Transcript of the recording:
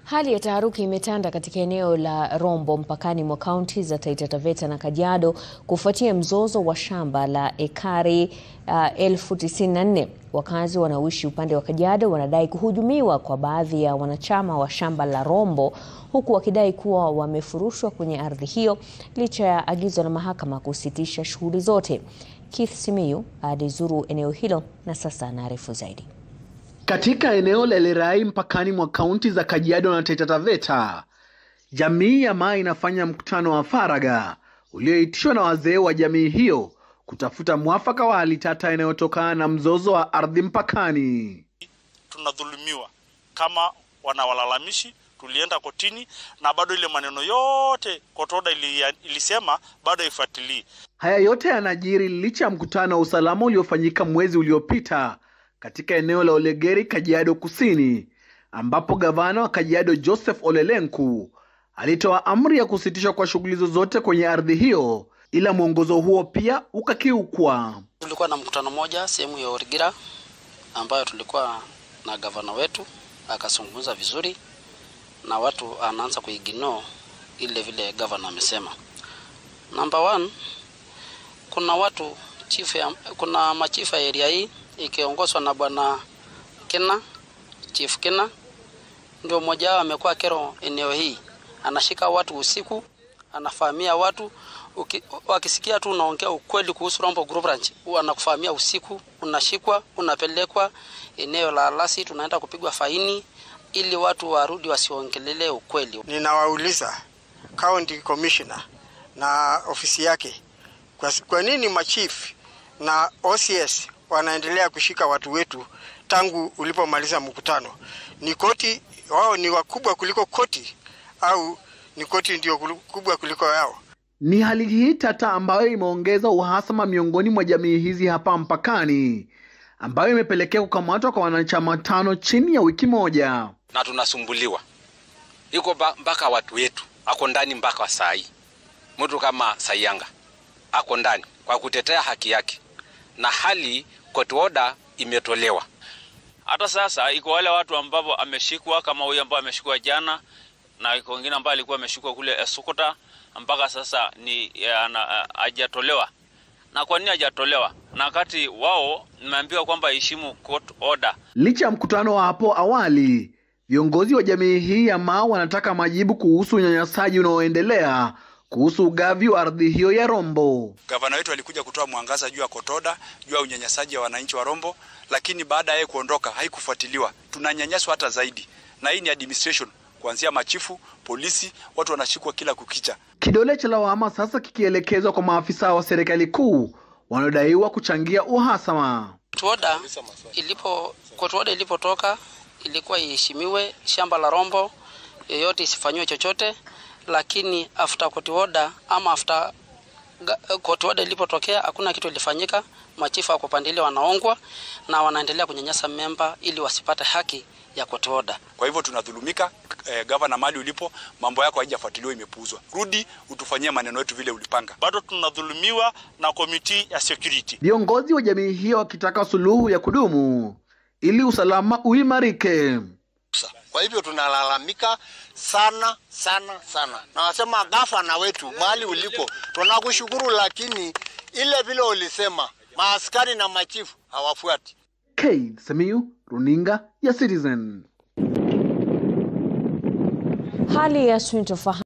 Hali ya taharuki imetanda katika eneo la Rombo mpakani mwa kaunti za Taita Taveta na Kajiado kufuatia mzozo wa shamba la ekari uh, elfu tisini na nne. Wakazi wanaoishi upande wa Kajiado wanadai kuhujumiwa kwa baadhi ya wanachama wa shamba la Rombo huku wakidai kuwa wamefurushwa kwenye ardhi hiyo licha ya agizo la mahakama kusitisha shughuli zote. Keith Simiyu alizuru eneo hilo na sasa anaarifu zaidi. Katika eneo la Lerai mpakani mwa kaunti za Kajiado na Taita Taveta, jamii ya Maa inafanya mkutano wa faragha ulioitishwa na wazee wa jamii hiyo kutafuta mwafaka wa hali tata inayotokana na mzozo wa ardhi mpakani. Tunadhulumiwa kama wanawalalamishi, tulienda kotini na bado ile maneno yote kotoda ili, ilisema bado ifuatilii. Haya yote yanajiri licha ya mkutano wa usalama uliofanyika mwezi uliopita katika eneo la Olegeri, Kajiado Kusini, ambapo gavana wa Kajiado Joseph Ole Lenku alitoa amri ya kusitishwa kwa shughuli zozote kwenye ardhi hiyo, ila mwongozo huo pia ukakiukwa. Tulikuwa na mkutano moja sehemu ya Origira ambayo tulikuwa na gavana wetu akazungumza vizuri na watu anaanza kuignore ile vile gavana amesema. Number one, kuna watu chief ya, kuna machifu ya area hii ikiongozwa na bwana Kena, Chief Kena ndio mmoja wao amekuwa kero eneo hii, anashika watu usiku, anafahamia watu uki, wakisikia tu unaongea ukweli kuhusu Rombo Group Ranch, anakufahamia usiku, unashikwa, unapelekwa eneo la Alasi, tunaenda kupigwa faini ili watu warudi wasiongelele ukweli. Ninawauliza county commissioner na ofisi yake, kwa, kwa nini machief na OCS wanaendelea kushika watu wetu tangu ulipomaliza mkutano? Ni koti wao ni wakubwa kuliko koti au ni koti ndio kubwa kuliko yao? Ni hali hii tata ambayo imeongeza uhasama miongoni mwa jamii hizi hapa mpakani, ambayo imepelekea kukamatwa kwa wanachama tano chini ya wiki moja. Na tunasumbuliwa, iko mpaka watu wetu ako ndani mpaka saa hii. Mtu kama Sayanga ako ndani kwa kutetea haki yake, na hali court order imetolewa. Hata sasa iko wale watu ambao ameshikwa kama huyu ambao ameshikwa jana, na iko wengine ambao alikuwa ameshikwa kule Sukuta mpaka sasa ni hajatolewa. Na kwa nini hajatolewa? Na wakati wao nimeambiwa kwamba heshimu court order. Licha ya mkutano wa hapo awali, viongozi wa jamii hii ya Maa wanataka majibu kuhusu unyanyasaji unaoendelea kuhusu ugavi wa ardhi hiyo ya Rombo. Gavana wetu alikuja kutoa mwangaza juu ya kotoda, juu ya unyanyasaji wa wananchi wa Rombo, lakini baada ya yeye kuondoka haikufuatiliwa. Tunanyanyaswa hata zaidi, na hii ni administration kuanzia machifu, polisi, watu wanashikwa kila kukicha. Kidole cha lawama sasa kikielekezwa kwa maafisa wa serikali kuu wanaodaiwa kuchangia uhasama. Kotuoda ilipo kotuoda ilipotoka ilikuwa iheshimiwe, shamba la Rombo yoyote isifanyiwe chochote, lakini after court order ama after court order ilipotokea hakuna kitu ilifanyika. Machifu wako pande ile wanaongwa na wanaendelea kunyanyasa memba ili wasipate haki ya court order. Kwa hivyo tunadhulumika. Eh, gavana, mali ulipo, mambo yako haijafuatiliwa, imepuuzwa. Rudi utufanyie maneno yetu vile ulipanga. Bado tunadhulumiwa na komiti ya security. Viongozi wa jamii hiyo wakitaka suluhu ya kudumu ili usalama uimarike. Kwa hivyo tunalalamika sana sana sana, na wasema gavana wetu, mahali ulipo tunakushukuru, lakini ile vile ulisema maaskari na machifu hawafuati. K Simiyu, runinga ya Citizen. Hali ya sintofahamu